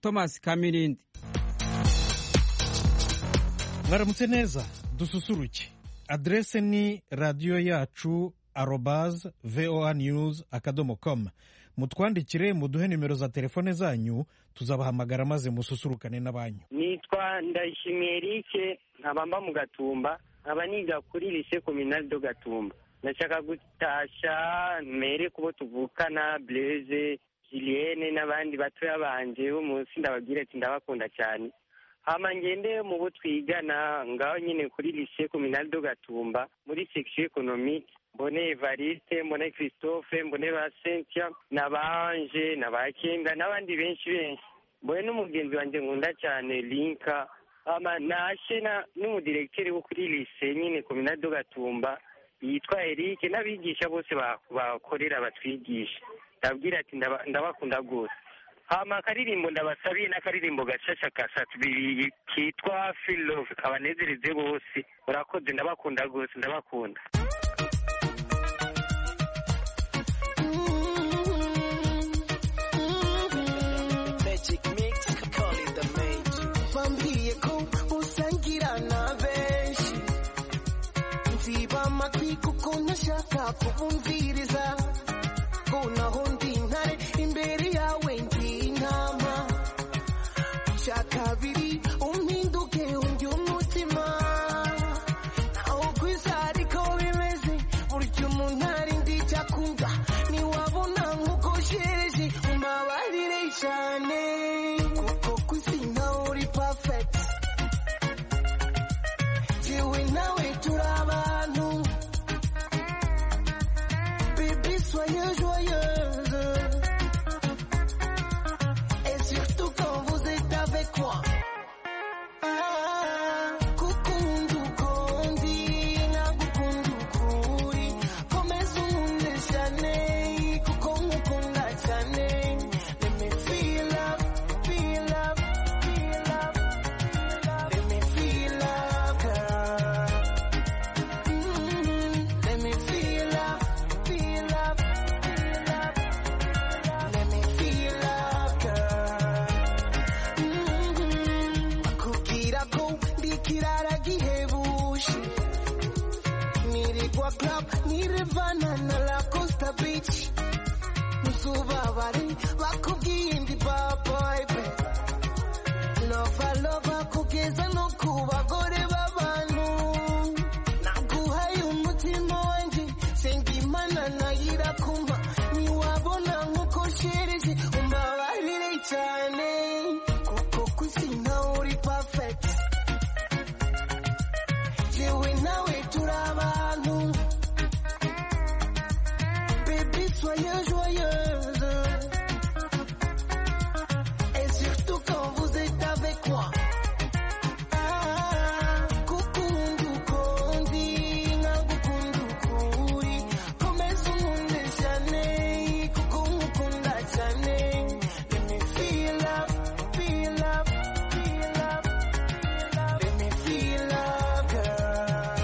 thomas kamirindi mwaramutse neza dususuruke aderese ni radiyo yacu arobaze voa news akadomo komu mutwandikire muduhe nimero za telefone zanyu tuzabahamagara maze mususurukane n'abanyu nitwa ndayishimiye erike nkaba mba mu gatumba nkaba niga kuri lise kominari do gatumba ndashaka gutasha mere kubo tuvukana bureze jiriyene n'abandi batoya banje bo munsi ndababwira ati ndabakunda cyane hama ngende mu bo twigana ngaho nyine kuri lise kominari do gatumba muri section economique mbone evariste mbone christophe mbone ba sentia na ba anje na ba kenda n'abandi benshi benshi mbone n'umugenzi wanjye nkunda cyane linka hama nashe na n'umudirekiteri wo kuri lise nyine kominari do gatumba yitwa eric n'abigisha bose bakorera batwigisha ndabwira ati ndabakunda rwose hama akaririmbo ndabasabiye n'akaririmbo gashasha ka satubiri kitwa filove kabanezereze bose murakoze ndabakunda rwose ndabakunda bambwiye ko usangira na benshi nziba amatwi kuko ntashaka kubumviriza ko naho ndi intare imbere yawe ndi intama bya kabiri umpinduke undi umutima naho ku isi ariko bimeze burya umuntu ari ndi icyo akunda ntiwabona nk'uko sheje mbabarire cyane kuko ku isi nawe uri pafekiti jyewe nawe turi abantu bébé soyez joyeuse et surtout quand vous êtes avec moi gukunda ukundi nagukunda ukuri komeza unkunde cyane kuko nkukunda cyane let me feel up feel up feel up let me feel up girl Mm, let me feel up feel up feel up let me feel up girl bakubwira ko ndi ikirara gihebuje nirirwa club nirevana na la costa beach ntuzubabare bakubwiye ndi bad boy babe lova lova kugeza no ku bagore b'abantu naguhaye umutima wanjye senga imana nayo irakumva ntiwabona nk'uko shereje umbabarire cyane kuko ku isi nawe uri pafekiti yewe nawe turi abantu bebe soyez joyeuse et surtout quand vous êtes avec moi. Ah, kukundu kundi, nagukundu kuri, komeza unkunde cyane, kuko nkukunda cyane. Let me feel up, feel up, feel up, feel up. Let me feel up, girl.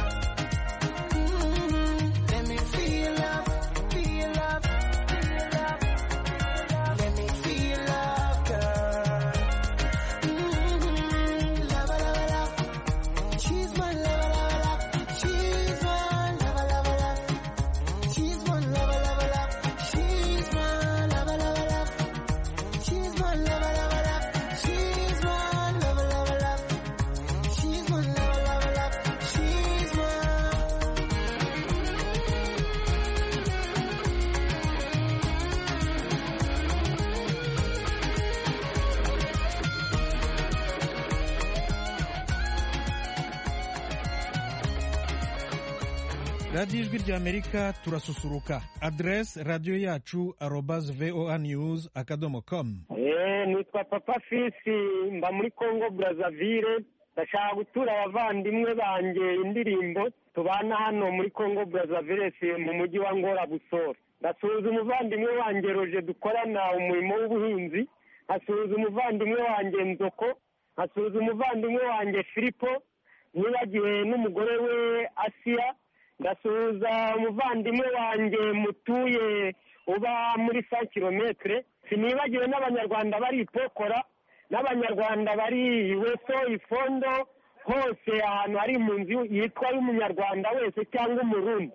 Mm, let me feel up, feel up, feel up. Let me feel love, girl. Mm-hmm. Lava, lava, lava. She's my lava, lava, lava. She's my lava, lava, lava. She's my lava, lava, lava. She's my lava, lava, lava. She's my lava, lava, lava. She's my lava, lava, lava. She's my lava, lava, lava. She's my. radiyo ijwi rya amerika turasusuruka aderese radiyo yacu arobaze voa news akadomo komu Eh, nitwa papa fisi mba muri congo brazzaville ndashaka gutura abavandimwe banjye indirimbo tubana hano muri congo brazzaville si mu mujyi wa ngora busoro ndasuhuza umuvandimwe wanjye roje dukorana umurimo w'ubuhinzi nkasuhuza umuvandimwe wanjye nzoko nkasuhuza umuvandimwe wanjye filipo nibagiwe n'umugore we asiya ndasuhuza umuvandimwe wanjye mutuye uba muri sa kilometire sinibagiwe n'abanyarwanda bari ipokora n'abanyarwanda abanyarwanda barihiwe so ifondo hose ahantu hari impunzi yitwa y'umunyarwanda wese cyangwa umurundi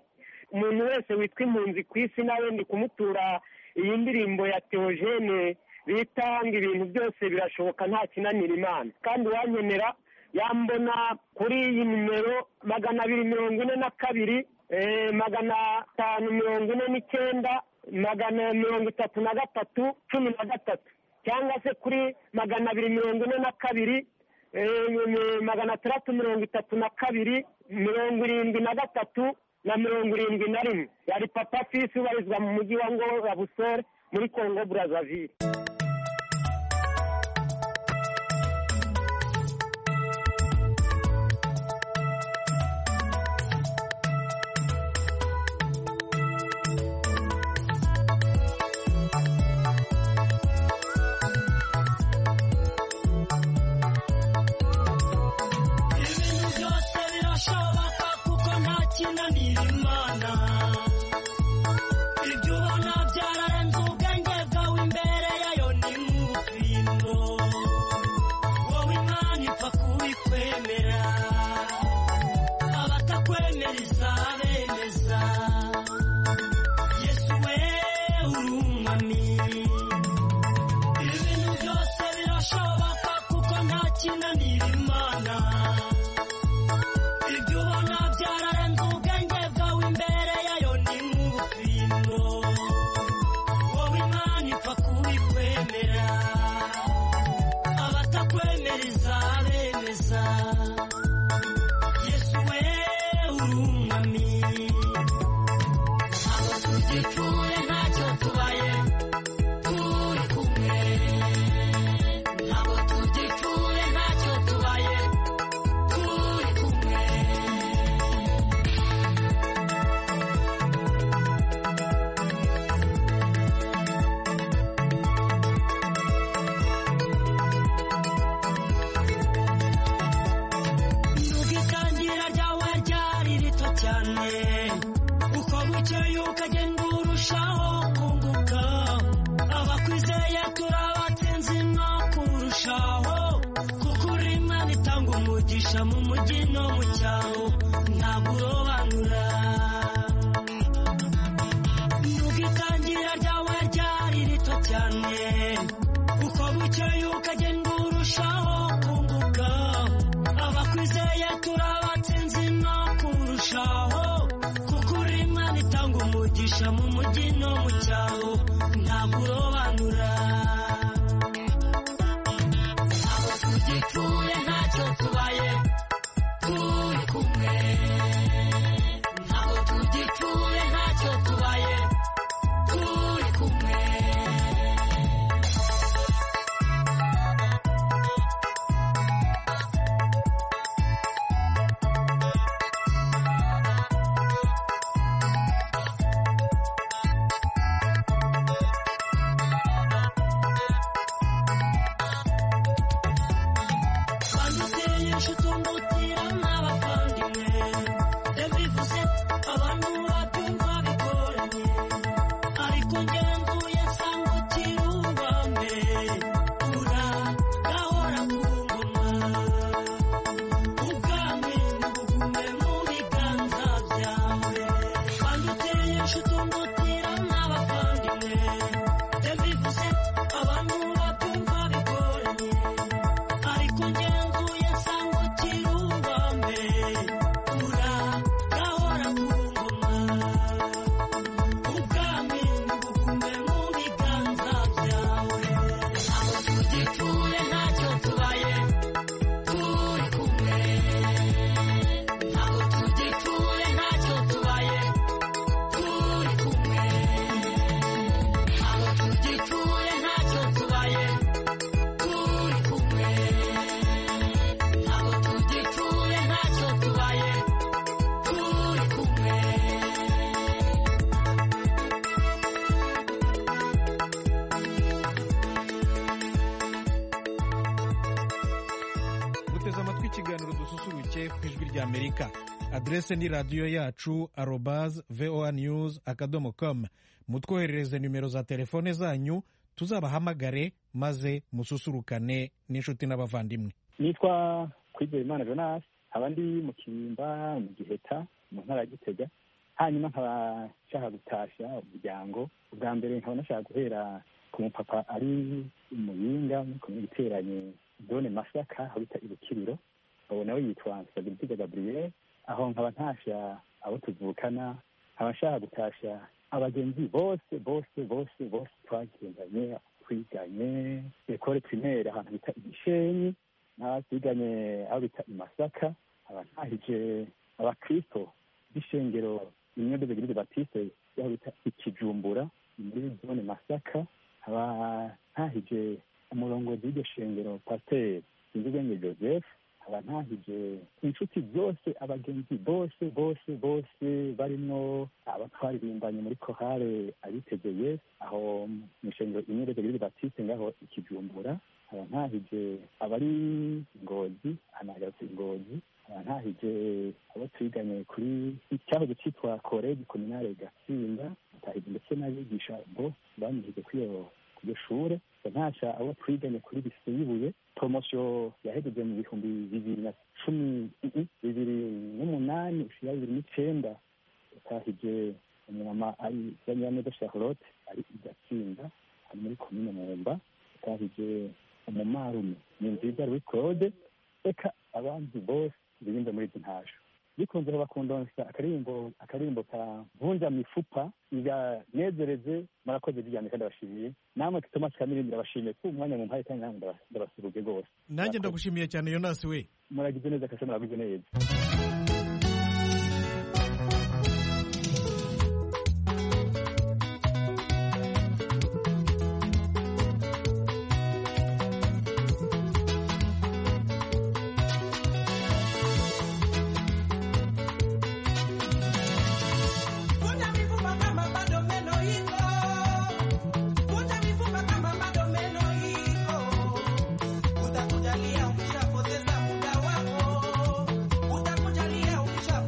umuntu wese witwa impunzi ku isi nawe ndi kumutura iyi ndirimbo ya teogene bita ngo ibintu byose birashoboka nta kinanira imana kandi uwankenera yambona kuri iyi nimero magana abiri mirongo ine na kabiri eh, magana atanu mirongo ine n'icyenda magana mirongo itatu na gatatu cumi na gatatu cyangwa se kuri magana abiri mirongo ine na kabiri eh, ni magana atandatu mirongo itatu na kabiri mirongo irindwi na gatatu na mirongo irindwi na rimwe yari papa fisi ubarizwa mu mujyi wa ngora busore muri kongo burazavire ibintu byose birashoboka kuko nta kinanira imana ibyo ubona byararenze ubwenge bwawe imbere yayo ni mu bwimo wowe imana ipfa kubikwemera abatakwemera izabemeza yesu we urumami ibintu byose birashoboka kuko nta kinanira imana ibyo ubona byararenze ubwenge bwawe imbere yayo ni mu bupimo wowe imana ipfa kubikwemera abatakwemera izabemeza yesu we urumami ntabwo tugipfuye ntacyo tubaye turi kumwe ntabwo tugipfuye ntacyo tubaye turi kumwe nubwo itangira ryawe ryari rito cyane uko bukeye ukagenda urushaho kunguka abakwizeye turabatsinze nta kurushaho kuko uri imana itanga umugisha mu mujyi no mu cyaro ntabwo urobanura nubwo itangira ryawe ryari rito cyane uko bukeye ukagenda urushaho kunguka abakwizeye turabatsinze nta kurushaho kuko uri imana itanga umugisha mu mujyi no mu cyaro ntabwo urobanura ntabwo tugipfuye ntacyo tubaye turi kumwe ntabwo tugipfuye ntacyo tubaye turi kumwe banditeye shutungutira n'abavandimwe yabivuze abantu babyumva bigoranye ariko ngenzuye nsanga ukiri uwa mbere ura gahora ku ngoma ubwami nibugume mu biganza byawe kandi uteye inshuti umutira n'abavandimwe yabivuze abantu babyumva bigoranye ariko ngenzuye nsanga ukiri uwa mbere ura gahora ku ngoma ubwami nibugume mu biganza byawe ntabwo tugipfuye ntacyo tubaye turi kumwe ntabwo tugipfuye ntacyo tubaye turi kumwe ntabwo tugipfuye ntacyo tubaye turi kumwe ntabwo tugipfuye ntacyo tubaye turi kumwe guteze amatwi ikiganiro dususurutse ku ijwi rya amerika aderese ni radiyo yacu arobaz voa news akadomo com mutwoherereze nimero za telefone zanyu tuzabahamagare maze mususurukane n'inshuti n'abavandimwe nitwa kwizera imana jonas nkaba ndi mu kirimba mu giheta mu ntara ya gitega hanyuma nkaba nshaka gutashya umuryango ubwa mbere nkaba nashaka guhera ku mupapa ari umuyinga muri komine giteranye zone masaka aho bita ibukiriro ubu nawe yitwa nsabiriziga gaburiyeri aho nkaba ntashya abo tuvukana nkaba nshaka gutashya abagenzi bose bose bose bose twagendanye twiganye ekore pirimeri ahantu bita igishenyi n'abasiganye aho bita i Masaka aba ntahije abakristo b'ishengero rimwe ry'abagirizi batiste y'aho bita ikijumbura muri zone masaka aba ntahije umurongozi w'iryo shengero pasiteri sinzibwenge joseph aba ntahije inshuti zose abagenzi bose bose bose barimwo aba twaririmbanye muri kohare abitegeye aho mu ishengero imwe ry'abagirizi batiste ngaho ikijumbura aba ntahije abari ngozi anahagaze ngozi aba ntahije abo twiganye kuri icyahoze cyitwa koregi kominare gatsinda atahije ndetse n'abigisha bo banyigije kuri iyo ku iryo shure ntasha abo twiganye kuri bisiyibuye poromosiyo yahejeje mu bihumbi bibiri na cumi bibiri n'umunani gushira bibiri n'icenda atahije umwama ari yanyaneza shahulote ari igatsinda ari muri komine mumba atahije umumarume ni nziza Louis Claude reka abandi bose birimbe muri izi ntasho bikunze bakundonsa akaririmbo akaririmbo ka vunja mifupa iganezereze murakoze bijyane kandi abashimiye namwe kitoma kikamirimbira abashimiye kuko umwanya mu mpaye kandi namwe ndaba- ndabasuhuje rwose nanjye ndagushimiye cyane yonasi we muragize neza kase muragize neza Futa mifupa kama bado meno iko. Futa mifupa kama bado meno iko. Utakujalia ukishapoteza muda wako. Utakujalia ukisha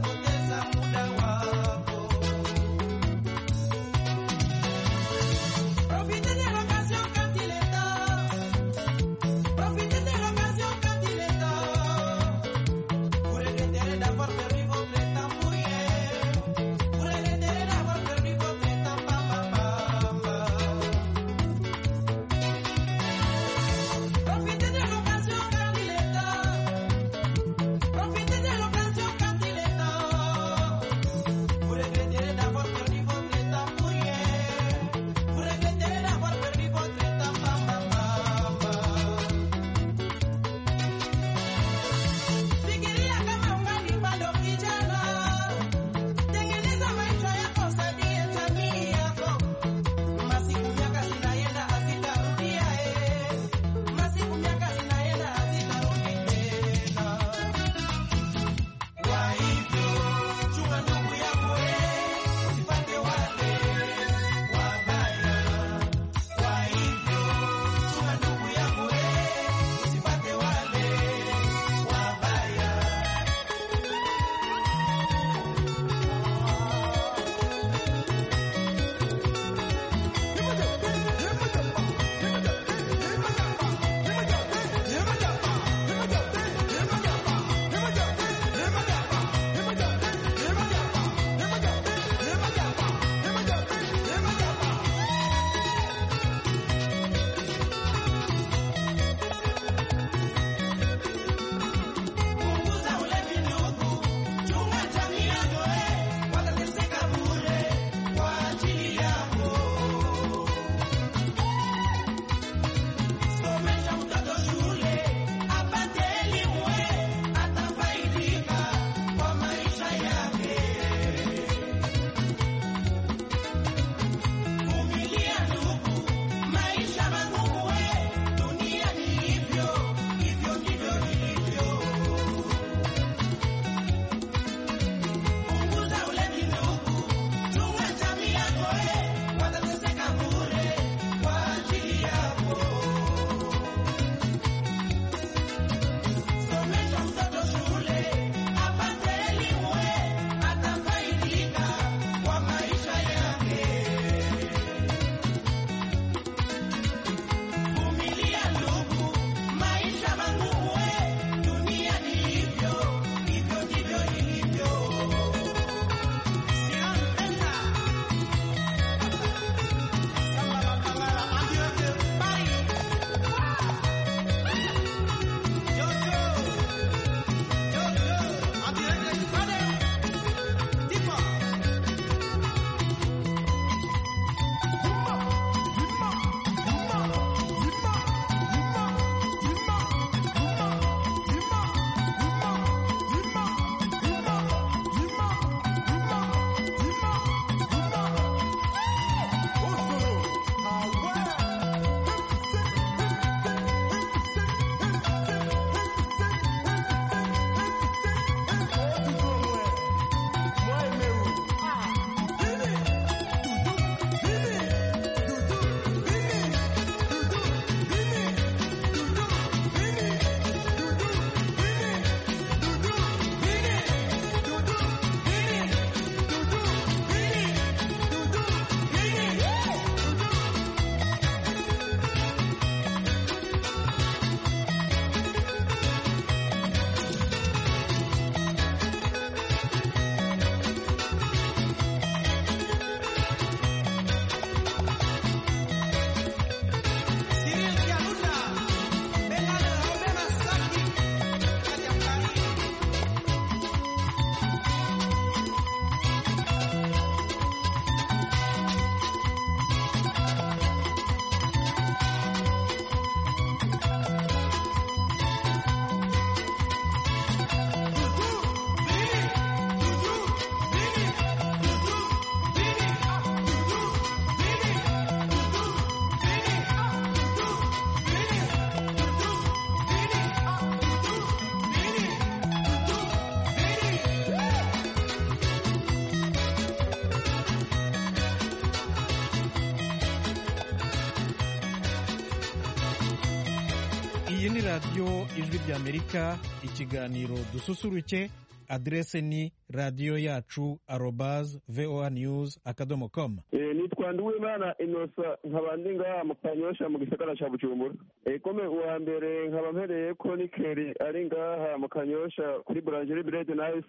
iyi ni radiyo ijwi ry'amerika ikiganiro dususuruke aderese ni radiyo yacu arobaze voa niyuzi akadomo komu nitwa Nduwimana inosa nkaba ndi ngaha mu kanyosha mu gisagara cya bujumbura Eh, kome uwa mbere nkaba mpereye ko nikeri ari ngaha mu kanyosha kuri buranjeri biredi nayisi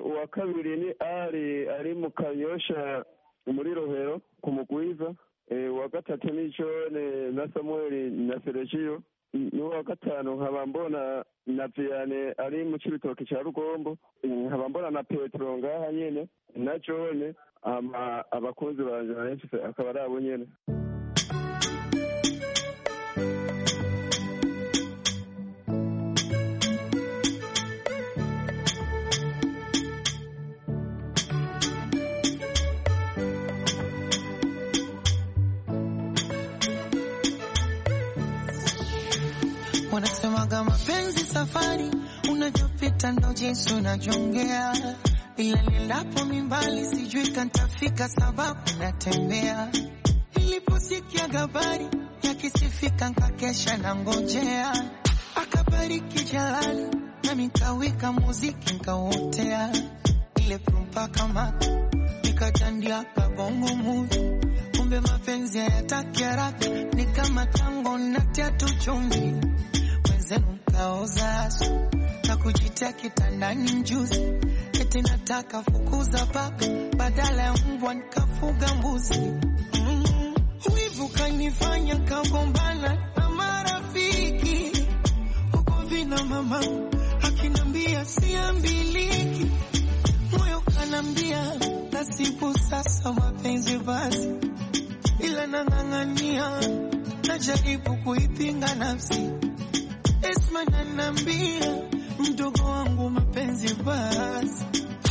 uwa kabiri ni ari ari mu kanyosha muri rohero ku mugwiza Eh, uwa gatatu ni jone na samuel na seregiyo n'uwa gatanu nkaba mbona na viyane ari mu cy'ibitoki cya rugombo Eh, nkaba mbona na petero ngaha nyine na jone ama abakunzi banje benshi se akaba ari abo nyene Wanasemaga mapenzi safari, unavyopita ndo jinsi unajongea, ila nilapo mimbali sijui kantafika, sababu natembea. Niliposikia habari yakisifika, nkakesha na ngojea, akabariki jalali na mikawika muziki nkauotea, ile prumpa kama nikatandia kabongo muvi, kumbe mapenzi hayataki haraka, ni kama tango natia tu chumvi mwenzenu mkaoza asu na kujitia kitandani mjuzi, eti nataka fukuza paka badala ya mbwa nikafuga mbuzi. Mm, Wivu kanifanya kagombana na marafiki huko vina mama akinambia siambiliki, moyo kanambia nasibu sasa mapenzi basi, ila nang'ang'ania najaribu kuipinga nafsi Esma nanambia mdogo wangu mapenzi basi,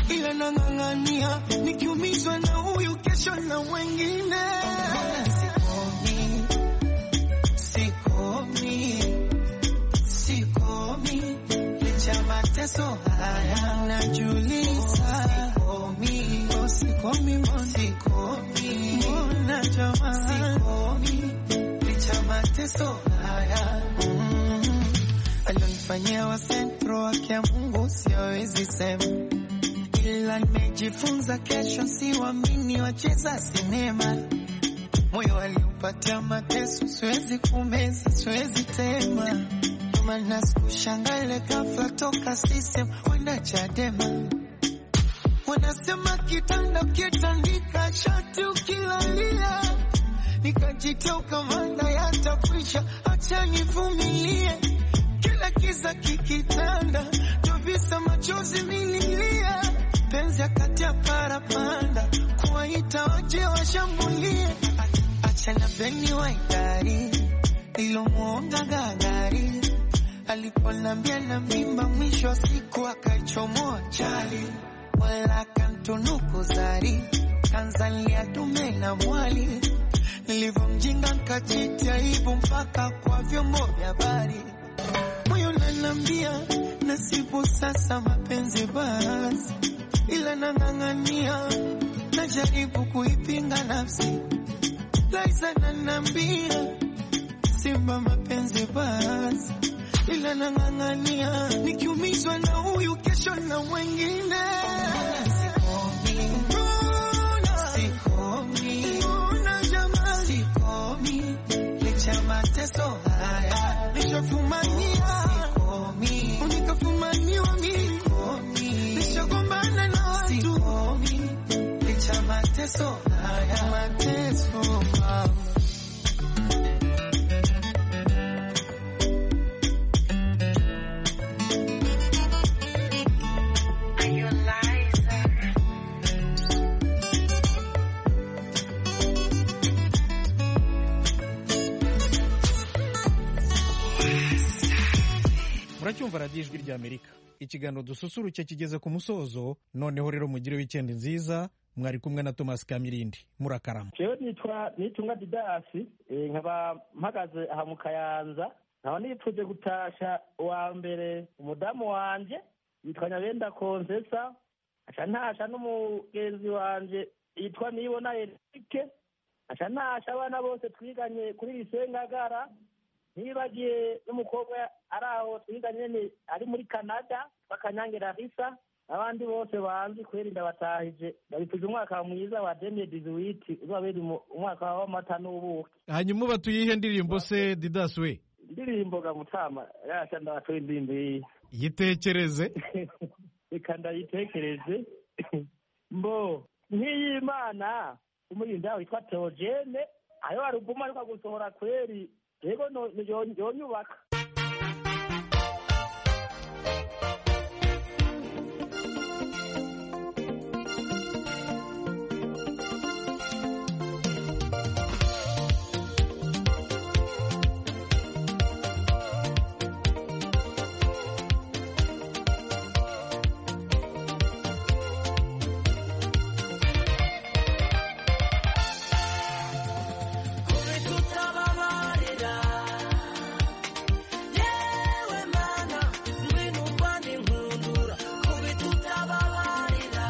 ila nang'ang'ania nikiumizwa na huyu kesho na wengine. Sikomi, sikomi, sikomi, licha mateso haya najuliza. Sikomi, oh, sikomi, mbona sikomi, mbona jamani, sikomi, licha mateso haya mm. Alionifanyia wa sentro wake ya Mungu siwezi sema, ila nimejifunza kesho siwaamini wacheza sinema. Moyo aliupatia mateso, siwezi kumeza, siwezi tema. Ndio maana sikushangaa ile ghafla toka system kwenda Chadema. Wanasema kitanda kitandika, shati ukilalia nikajitoa ukamanda yatafisha, acha nivumilie. Kila kiza kikitanda, tobisa machozi nililia, penzi akatia parapanda, kuwaita waje washambulie. A- Acha na beni wa idari ilomwonga gagari aliponambia na mimba, mwisho wa siku akaichomoa chali, wala kantunuku zari Tanzania tume na mwali nilivyomjinga nkajitia hivyo mpaka kwa vyombo vya habari. Moyo nanambia nasibu sasa mapenzi basi, ila nang'ang'ania najaribu kuipinga nafsi. Laisa nanambia simba mapenzi basi, ila nang'ang'ania nikiumizwa na huyu kesho na wengine. Sikomi, mbona jamani, sikomi licha mateso haya nishafumania, sikomi nikafumaniwa mimi, nishagombana na watu, sikomi licha mateso haya mateso mama. muracyumva radiyo ijwi ry'amerika ikiganiro dususuruke kigeze ku musozo noneho rero mugire wikendi nziza mwari kumwe na tomasi kamirindi murakarama jewe nitwa nitunga didasi eh, nkaba mpagaze aha mu kayanza nkaba nipfuje gutasha uwa mbere umudamu wanje yitwa nyabenda konsesa aca ntasha n'umugenzi wanje yitwa nibona erike aca ntasha abana bose twiganye kuri lisengagara ntibagiye n'umukobwa ari aho twiganye nyine ari muri canada bakanyangira risa abandi bose banzi kubera ndabataje babifuje umwaka mwiza wa dene diziwiti uzabera umu- umwaka w'amata n'ubuki hanyuma uba tuyihe ndirimbo se didasi we indirimbo ga mutama yasha ndabatuye indirimbo yiyi yitekereze reka ndayitekereze mbo nk'iy'imana umurinzi wawe witwa teogene ayo waruguma ariko gusohora kweri yego no- yo- yonyubaka kure tutababarira yewe mana ngwino uvane inkundura kure tutababarira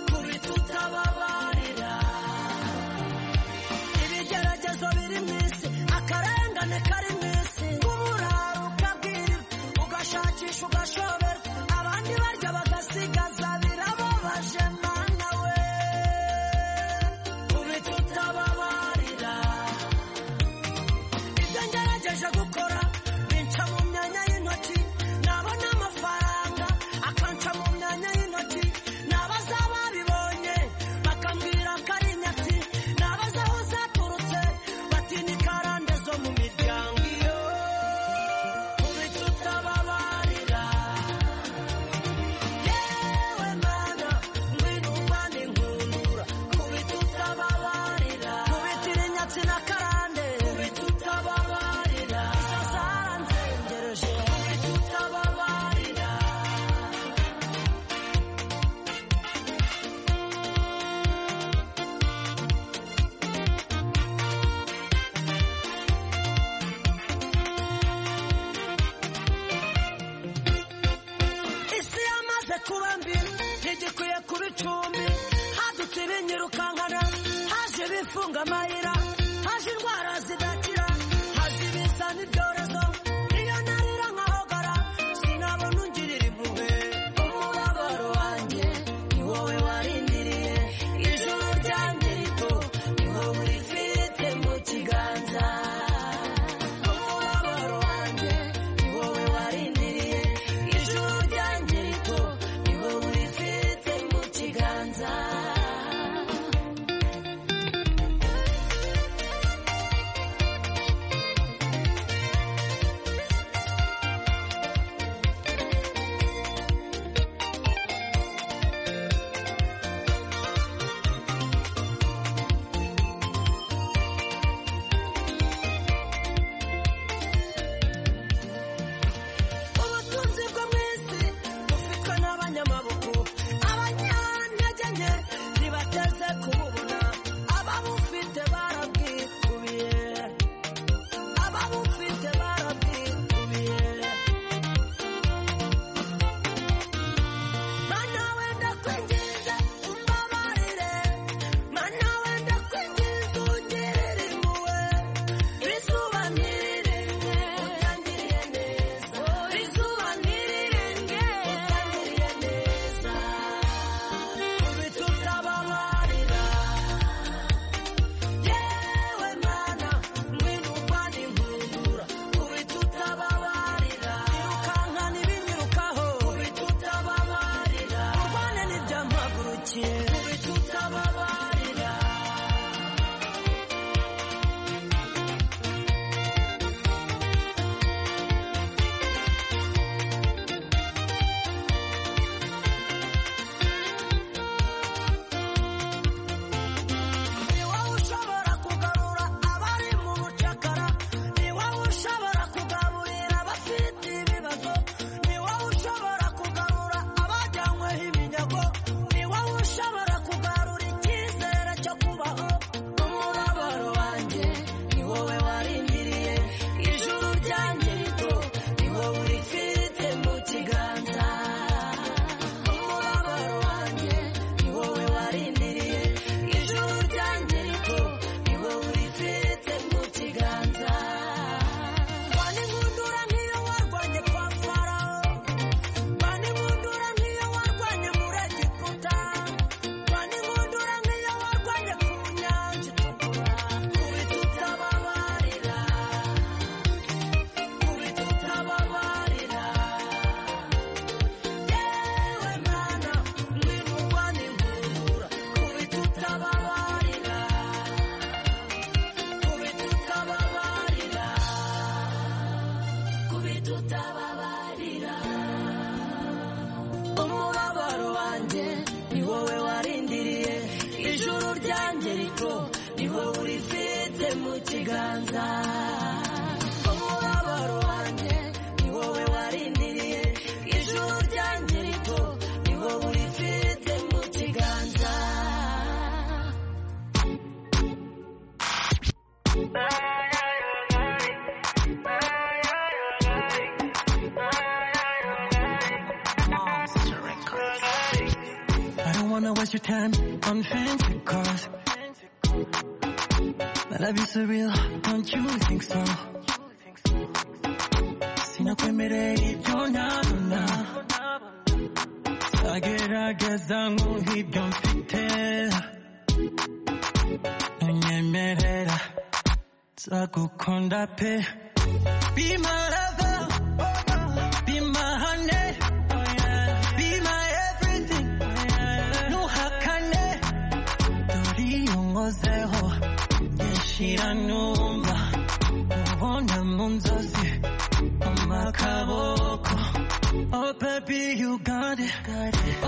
kure tutababarira ibigeragezo biri mu isi akarengane kari mu isi nk'uburaro ukabwirwa ugashakisha ugashoberwa abandi barya bagasigaza birababaje mana we kure tutababarira ibyo ngerageje gukora binca mu myanya y'intoki nabona amafaranga akanca mu myanya y'intoki nabaza babibonye bakambwira ko ari inyatsi nabaza aho zaturutse batinya ikarande zo mu miryango iyo kure tutababarira yewe mana ngwino uvane inkundura kubita utababarira kubitira inyatsi na karande kubita utababarira izo zaranzengereje kubita utababarira isi yamaze kuba mbi ntigikwiye kuba icumbi hadutse ibinyirukankana haje ibifunga amayira haje indwara zidakira haje ibizana ibyorezo iyo narira nkahogara sinabona ungirira impuhwe umubabaro wanjye ni wowe warindiriye ijuru ryanjye rito ni wowe urifite mu kiganza umubabaro wanjye ni wowe warindiriye ijuru ryanjye rito ni wowe urifite mu kiganza tutababarira umubabaro wanjye ni wowe warindiriye ijuru ryanjye rito ni wowe urifite mu kiganza umubabaro wanjye ni wowe warindiriye ijuru ryanjye rito ni wowe urifite mu kiganza I don't wanna waste your time on fancy cars. But be surreal, don't you think so? Sinakwemereye ibyo ntabona Zagerageza nk'ibyo mfite Nunyemerera Nzagukunda pe Be my lover Be my honey Be my everything Nuhakane Dore iyo nkozeho Nyishira numva Ubona mu nzozi Mu makaboko Oh baby you got it